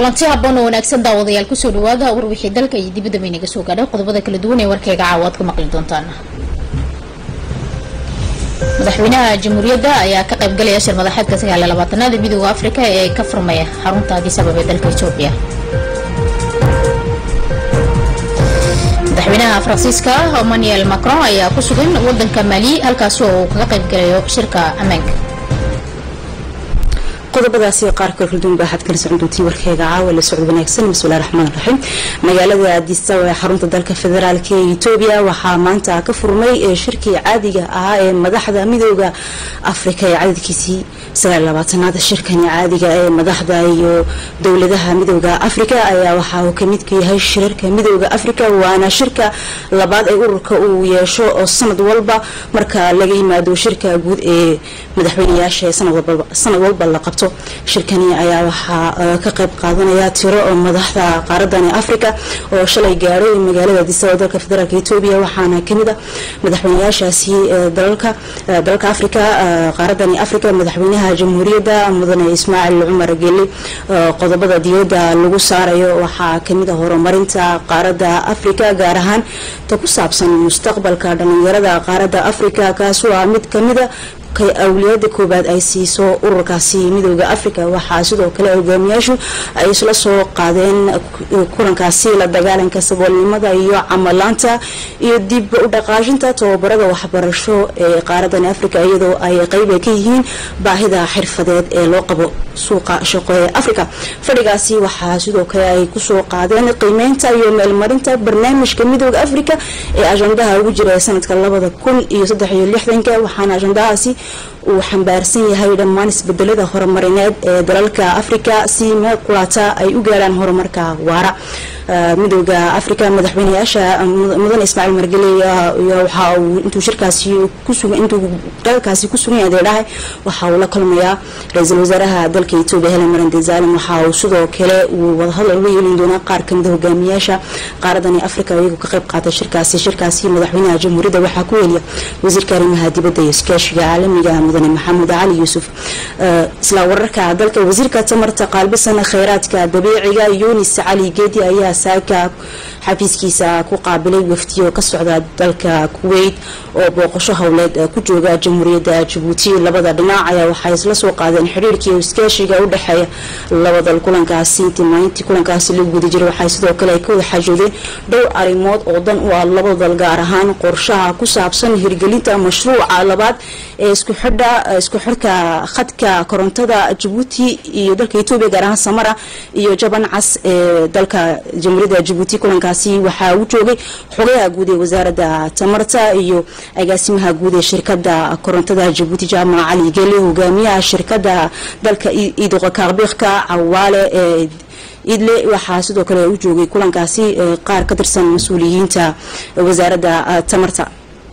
kulanti haboon oo wanaagsan daawadayaal kusoo dhawaada warwixii dalka iyo dibadda baynaga soo gaadhay qodobada kala duwan ee warkayga caawa aad ka maqli doontaan madaxweynaha jamhuuriyadda ayaa ka qayb galaya shir madaxeedka sagaaliyo labaatanaad ee midooda afrika ee ka furmaya xarunta addis ababa ee dalka etoobiya madaxweynaha faransiiska emmanuel macron ayaa ku sugan wadanka mali halkaasi oo uu kaga qayb galayo shirka ammaanka qodobadaasi qaar kale kalduwan baa waxaad kala socon doontiin warkeyga caawa la socod wanaagsan bismillahi raxmaan raxiim magaalada addis ababa ee xarunta dalka federaalk ee etoobiya waxaa maanta ka furmay shirkii caadiga ahaa ee madaxda midooda afrika ee cadadkiisii sagaal labaatanaad shirkani caadiga ee madaxda iyo dowladaha midooda afrika ayaa waxa uu kamid ka yahay shirarka midooda afrika waana shirka labaad ee ururka uu yeesho oo sanad walba marka laga yimaado shirka guud ee madaxweynayaasha ee sanad walba la qabto shirkani ayaa waxaa ka qayb qaadanaya tiro oo madaxda qaaradani africa oo shalay gaadhay magaalada addis ababa dalka federaalk etoobiya waxaana kamid a madaxweynayaashaasi dalalka dalalka africa qaaradani africa madaxweynaha jamhuuriyadda mudane ismaaciil cumar geli qodobada diyadda lagu saarayo waxaa kamid a horumarinta qaaradda africa gaar ahaan ta ku saabsan mustaqbalka dhalinyarada qaaradda africa kaas waa mid kamida awliyada koobaad ay siiso ururkaasi midooda africa waxaa sidoo kale hogaamiyaashu ay isla soo qaadeen kulankaasi la dagaalanka saboolnimada iyo camalaanta iyo dib u dhaqaajinta tababarada waxbarasho ee qaaradani africa iyadoo ay qeyba ka yihiin baahida xirfadeed ee loo qabo suuqa shaqo ee africa fadhigaasi waxaa sidoo kale ay kusoo qaadeen qiimeynta iyo meelmarinta barnaamijka midooda africa ee ajandaha ugu jira sanadka labada kun iyo saddex iyo lixdanka waxaana ajandahaasi uu xambaarsan yahay dhammaan isbedelada horumarineed ee dalalka africa si meel kulaata ay u gaaraan horumarka waara midooda africa madaxweynayaasha mudane ismaaciil margele waxa uu intuu shirkaasi intuu dalkaasi ku sugan yahay dhahay waxa uu la kulmayaa ra-iisul wasaaraha dalka etoobiya helen marande zalim waxa uu sidoo kale uu wadahadal uga yeelin doonaa qaar kamida hogaamiyaasha qaaradani africa iyagoo ka qayb qaatay shirkaasi shirkaasi madaxweynaha jamhuuriyadda waxaa ku weliya wasiirka arrimaha dibadda iyo iskaashiga caalamiga mudane maxamuud cali yuusuf isla wararka dalka wasiirka tamarta qaalbisan kheyraadka dabiiciga yunis cali geedi ayaa saaka xafiiskiisa ku qaabilay wafdiyo ka socda dalka kuweyt oo booqasho howleed ku jooga jamhuuriyadda jabuuti labada dhinac ayaa waxay isla soo qaadeen xiriirkii iskaashiga u dhexeeya labadal kulankaasi intii maalintii kulankaasi lagu guda jiray waxay sidoo kale ay ka wada xaajoodeen dhowr arrimood oo dan u ah labada dal gaar ahaan qorshaha ku saabsan hirgelinta mashruuca labaad ee isku xidha isku xidhka khadka korontada jabuuti iyo dalka etoobiya gaar ahaan samara iyo jaban cas ee dalka jamhuuriyadda jabuuti kulankaasi waxaa u joogay xogayaha guud ee wasaaradda tamarta iyo agaasimaha guud ee shirkada korontada jabuuti jaamac cali gele hogaamiyaha shirkada dalka iidoqa kaaqbiiqka cawaale ee idle waxaa sidoo kale u joogay kulankaasi qaar ka tirsan mas-uuliyiinta wasaaradda tamarta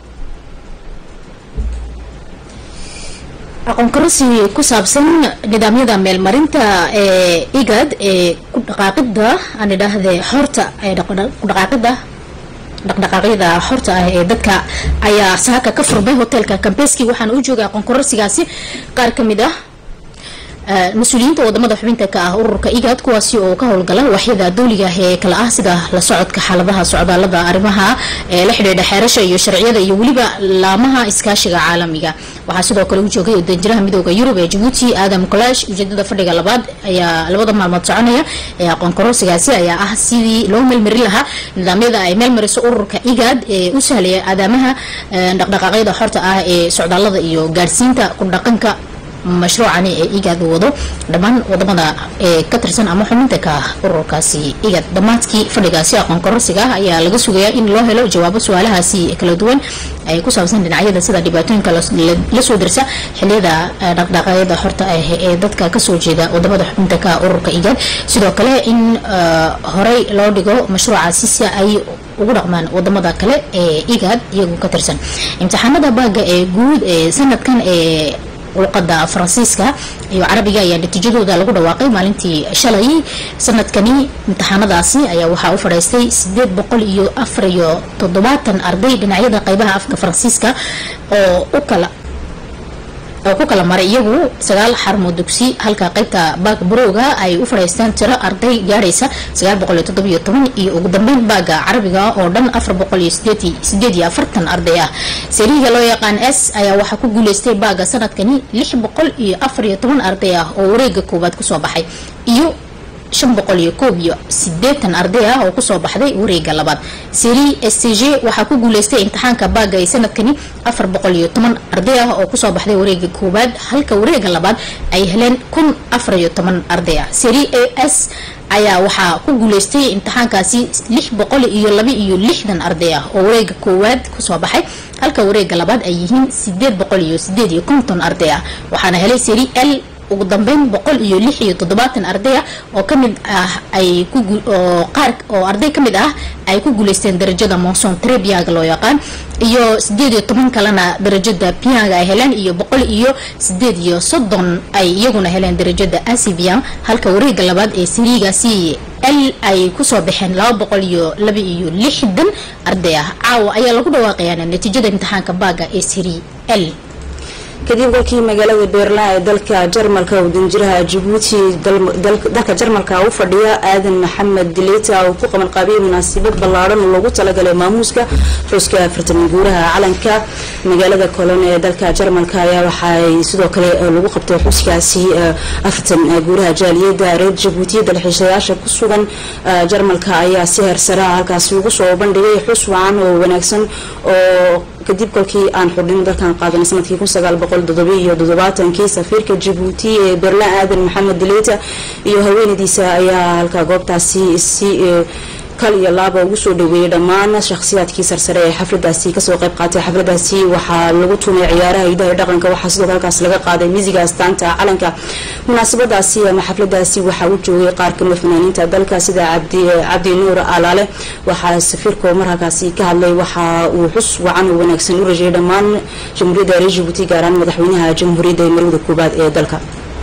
aqoon karasi ku saabsan nidaamyada meelmarinta ee igad ee ku dhaqaaqida aan idhaahde xorta ee ku dhaqaaqida dhaqdhaqaaqyada xorta ah ee dadka ayaa saaka ka furmay hotelka cambeski waxaana u joogay aqoon karasigaasi qaar kamid ah mas-uuliyiinta wadamada xubinta ka ah ururka igad kuwaasi oo ka howlgala waxyada dawliga ee kala ah sida la socodka xaaladaha socdaalada arrimaha ee la xidhiidha xeerasha iyo sharciyada iyo weliba laamaha iskaashiga caalamiga waxaa sidoo kale u joogay danjiraha midooda yurub ee jabuuti aadam kolash ujeedada fadhiga labaad ayaa labada maalmood soconaya ee aqoon kororsigaasi ayaa ah sidii loo meelmarin lahaa nidaamyada ay meelmariso ururka igad ee u sahlaya aadaamaha dhaqdhaqaaqyada xorta ah ee socdaalada iyo gaadhsiinta ku dhaqanka mashruucani ee igad uu wado dhammaan wadamada ee ka tirsan ama xubinta ka ah ururkaasi igad dhammaadkii fadhigaasi aqoon kororsiga ah ayaa laga sugayaa in loo helo jawaabo su-aalahaasi kala duwan ay ku saabsan dhinacyada sida dhibaatooyinka lasoo dirsa xiliyada dhaqdhaqaaqyada xorta ah ee dadka kasoo jeeda wadamada xubinta ka ah ururka igad sidoo kale in horey loo dhigo mashruucaasi si ay ugu dhaqmaan wadamada kale ee igad iyagu ka tirsan imtixaanada baaga ee guud ee sanadkan ee luqada faransiiska iyo carabiga ayaa natiijadooda lagu dhawaaqay maalintii shalay sanadkani imtixaanadaasi ayaa waxaa u fadhiistay sideed boqol iyo afar iyo toddobaatan arday dhinacyada qeybaha afka faransiiska oo u kala oo ku kala maray iyagu sagaal xarumood dugsi halka qaybta baaga barowga ay u fadhiisteen tiro arday gaadhaysa iyo ugu dambeyn baaga carabiga oo dhan arday ah sariiga loo yaqaan s ayaa waxaa ku guuleystay baaga sanadkani arday ah oo wareega koowaad kusoo baxay iyo arday ah oo kusoo baxday wareega labaad seri s t g waxaa ku guuleystay imtixaanka baaga ee sanadkani arday ah oo kusoo baxday wareega koowaad halka wareega labaad ay heleen arday ah seri a s ayaa waxaa ku guuleystay imtixaankaasi arday ah oo wareega koowaad kusoo baxay halka wareega labaad ay yihiin arday ah waxaana helay seri l ugu dambeyn boqol iyo lix iyo toddobaatan arday ah oo kamid ah ay oo qaar oo arday kamid ah ay ku guuleysteen darajada monson trebiaga loo yaqaan iyo sideed iyo toban kalena darajada pianga ay heleen iyo boqol iyo sideed iyo soddon ay iyaguna heleen darajada asibian halka wareega labaad ee sariigaasi l ay kusoo baxeen laba boqol iyo laba iyo lixdan arday ah caawa ayaa lagu dhawaaqayaa natiijada imtixaanka baaga ee sari l kadib kolkii magaalada beerlan ee dalka jarmalka uu danjiraha jabuuti dalka jarmalka u fadhiya aadan maxamed dileyta uu ku qaban qaabiyay munaasabad ballaadhan oo loogu talagalay maamuuska xuska afartan guuraha calanka magaalada colon ee dalka jarmalka ayaa waxaay sidoo kale lagu qabtay xuskaasi afartan guuraha jaaliyada reer jabuuti dalxiisayaasha ku sugan jarmalka ayaa si heersaraa halkaasi ugu soo bandhigay xus wacan oo wanaagsan oo kadib kolkii aan xurdhino dalkan qaadanay sanadkii iyo todobaatankii safiirka jabuuti ee berlan aadan maxamed dileyta iyo haweenadiisa ayaa halka goobtaasi si kal iyo laaba ugu soo dhaweeyay dhammaan shakhsiyaadkii sarsare ee xafladaasi kasoo qayb qaatay xafladaasi waxaa lagu tumay ciyaaraha hidaha dhaqanka waxaa sidoo halkaas laga qaaday misiga astaanta calanka munaasabadaasi ama xafladaasi waxaa u joogay qaar kamida fanaaniinta dalka sida cabdi nuur alaale waxaa safiirku mar halkaasi ka hadlay waxa uu xus wacan oo wanaagsan u rajayay dhammaan jamhuuriyadda reer jabuuti gaaraan madaxweynaha jamhuuriyadda ee marwada koobaad ee dalka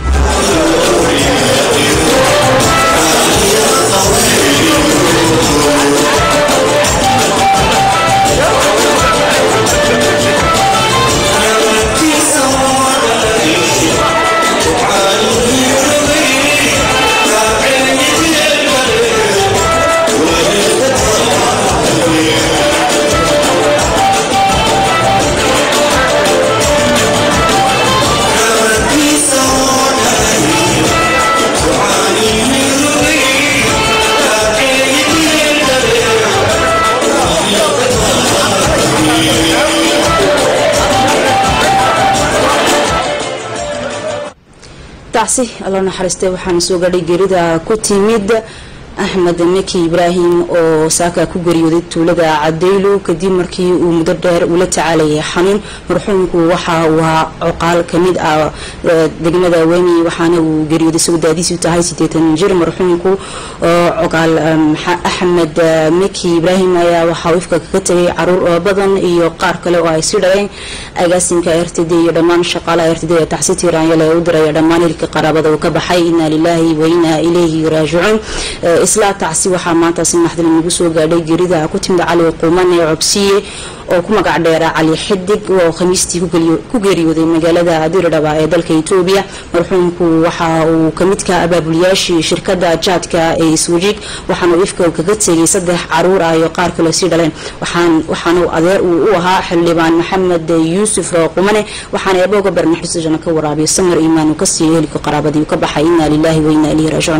taasi alla naxariistay waxaana soo gaadhay geerida ku timid axmed meki ibraahim oo saaka ku geeriyooday tuulada cadaylo kadib markii uu muddo dheer ula tacaalayay xanuun marxuumku waxa uu ahaa coqaal kamid ah degmada wemi waxaana uu geeriyooday isagoo daadiisu tahay sideetan jir marxuumku coqaal axmed meki ibraahim ayaa waxaa ifka kaga tegay caruur badan iyo qaar kale oo ay si dhaleen agaasimka r t d iyo dhammaan shaqaalaha r t d ee taxsi tiiraanyale u diraya dhammaan hilka qaraabada uu ka baxay inaa lilaahi wa inaa ilayhi raajicuun isla tacsi waxaa maanta si naxdin nagu soo gaadhay geerida ku timid cali quuman ee cobsiye oo ku magac dheera cali xidig oo khamiistii ku geeriyooday magaalada diridhaba ee dalka etoobiya marxuumku waxa uu kamid ka abaabuliyaashii shirkada jaadka ee iswajiig waxaana ifka kaga tegay saddex caruur ah iyo qaar kale sii dhaleen waxaana adeer uu u ahaa xildhibaan maxamed yuusuf qumane waxaana eebooga barnaxusajana ka waraabiyo samar iimaan uu ka siiyay helika qaraabadii uu ka baxay inaa lilaahi wa inaa ilayhi raajicuun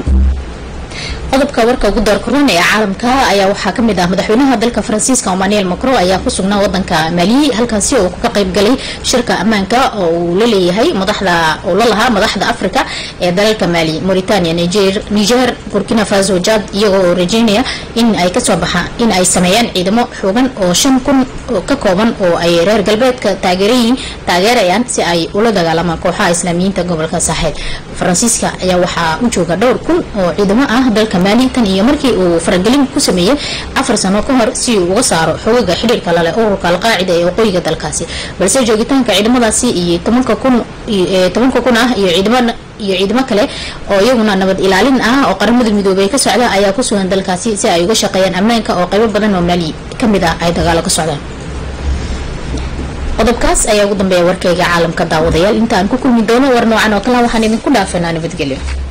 qodobka warka ugu door koran ee caalamka ayaa waxaa kamid ah madaxweynaha dalka faransiiska emmanuel macron ayaa ku sugnaa wadanka mali halkaasi oo ka qayb galay shirka ammaanka oo uu la leeyahay madaxda oo la lahaa madaxda africa ee dalalka mali mauritania niger burkina faso jad iyagoo oo rajeynaya in ay kasoo baxaan in ay sameeyaan ciidamo xoogan oo shan kun ka kooban oo ay reer galbeedka taageerayiin taageerayaan si ay ula dagaalamaan kooxaha islaamiyiinta gobolka saaxeed faransiiska ayaa waxaa u jooga dhowr kun oo ciidamo ah dalka mali tan iyo markii uu faragelin ku sameeyey afar sano ka hor si uu uga saaro xogaga xidhiirka lale ururka alqaacida ee waqooyiga dalkaasi balse joogitaanka ciidamadaasi iyo tobanka kun tobanka kun ah iyo ciidamo iyo ciidamo kale oo iyaguna nabad ilaalin ah oo qaramada midoobey ka socda ayaa ku sugan dalkaasi si ay uga shaqeeyaan ammaanka oo qaybo badan oo mali kamid ah ay dagaalo ka socdaan qodobkaas ayaa ugu dambeeya warkayga caalamka daawadayaal inta aan ku kulmi doono war noocan oo kale waxaan idinku dhaafanaa nabadgelyo